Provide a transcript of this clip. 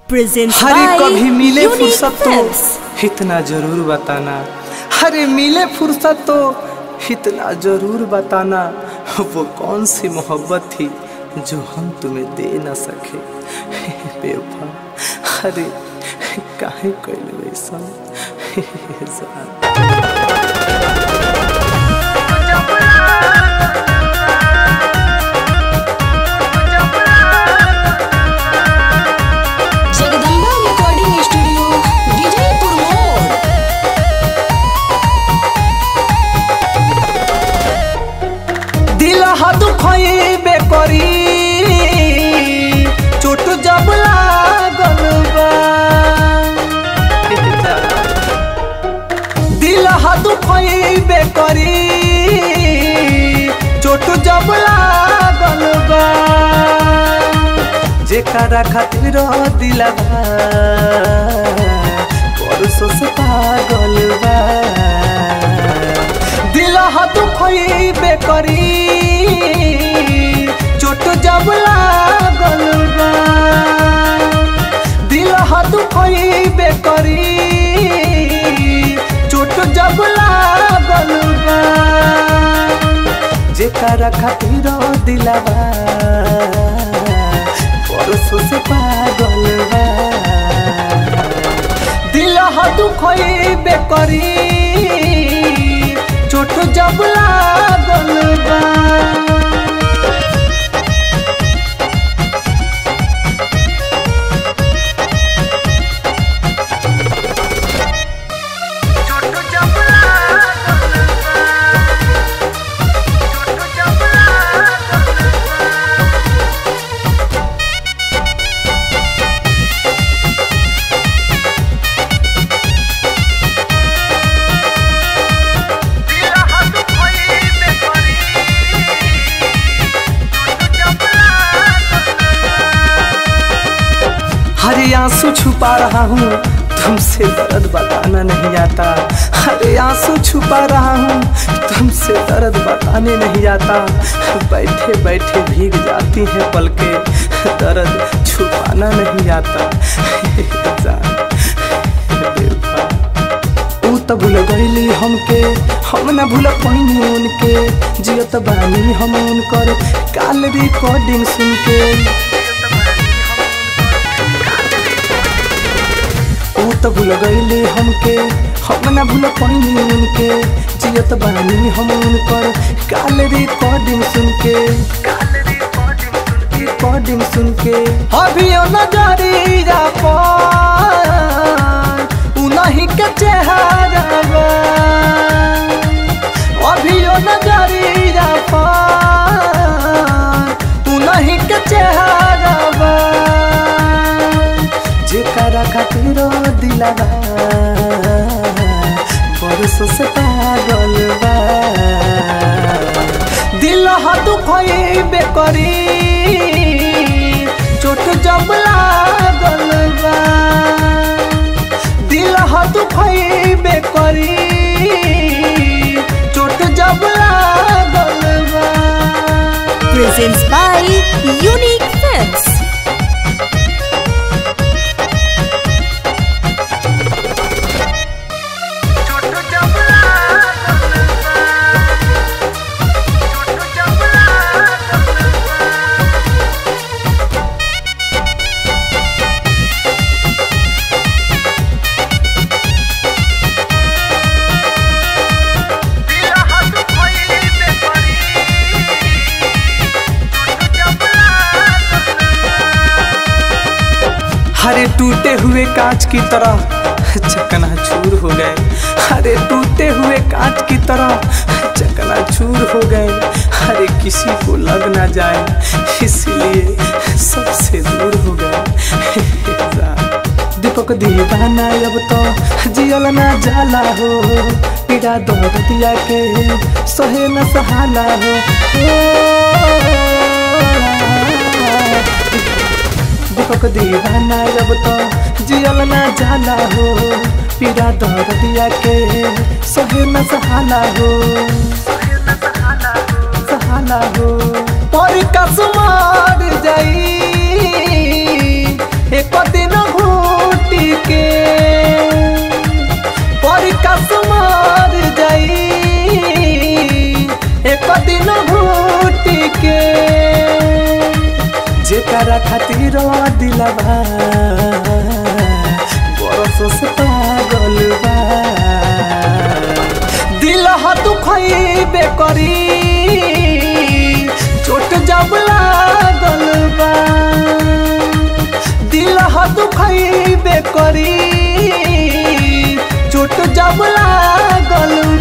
presents हरे by कभी मिले Unique फुर्सत Films. तो इतना जरूर बताना हरे मिले फुर्सत तो इतना जरूर बताना वो कौन सी मोहब्बत थी जो हम तुम्हें दे न सके बेवफा अरे काहे कैल वैसा जान जगदम्बा रिकॉर्डिंग स्टूडियो विजयपुर मोड़ दिल हाथ खोइबे करी चोट जब लागल बा दिल हाथ खोइबे करी चोट जब लागल बा जेकरा खातिर दिलवा परसों से पागल बा दिल हाथ खोइबे करी चोट जब लागल बा दिल हाथ खोइबे करी चोट जब लागल बा जेकरा खातिर दिलवा परसों से पागल बा दिल हाथ खोइबे करी चोट जब लागल बा हरे आंसू छुपा रहा हूँ तुमसे दर्द बताना नहीं आता हरे आंसू छुपा रहा हूँ तुमसे दर्द बताने नहीं आता बैठे बैठे भीग जाती हैं पलके दर्द छुपाना नहीं आता जान, बेवफा। ऊ त भूल गईली हमके हम न भूल पैनी उनके जियत बानी हम उनकर काल रिकॉर्डिंग सुन के ऊ त भूल गईली हमके हम न भूल पैनी उनके जियत बानी हम उनकर काल रिकॉर्डिंग सुन के रिकॉर्डिंग सुन के अभी नजरिया पर उन्हीं के चेहरा बा। अभी नजरिया पर उन्हीं के चेहरा बा। जेकरा खातिर दिलवा बरसों से पागल बा दिल हाथ खोइबे करी चोट जब लागल बा दिल हाथ खोइबे करी चोट जब लागल बा presents by Unique Films. हरे टूटे हुए कांच की तरह चकना चूर हो गए हरे टूटे हुए कांच की तरह चकना चूर हो गए हरे किसी को लग ना जाए इसलिए सबसे दूर हो गए दीपक दीवाना अब तो जियल ना जाला हो पीड़ा दर्द दिया के सहे न सहाला हो दीपक दीवाना अब तो जियल ना जाला हो पीड़ा दर्द दिया के सहे न सहाला हो सहाला हो पर कसमार जाई एक दिन के पर कसमार जाई एक दिन घूट के जेकरा खातिर दिलबा बरसों से पागल बा दिल हाथ खइबे करी चोट जब लागल बा दिल हाथ खइबे करी चोट जब लागल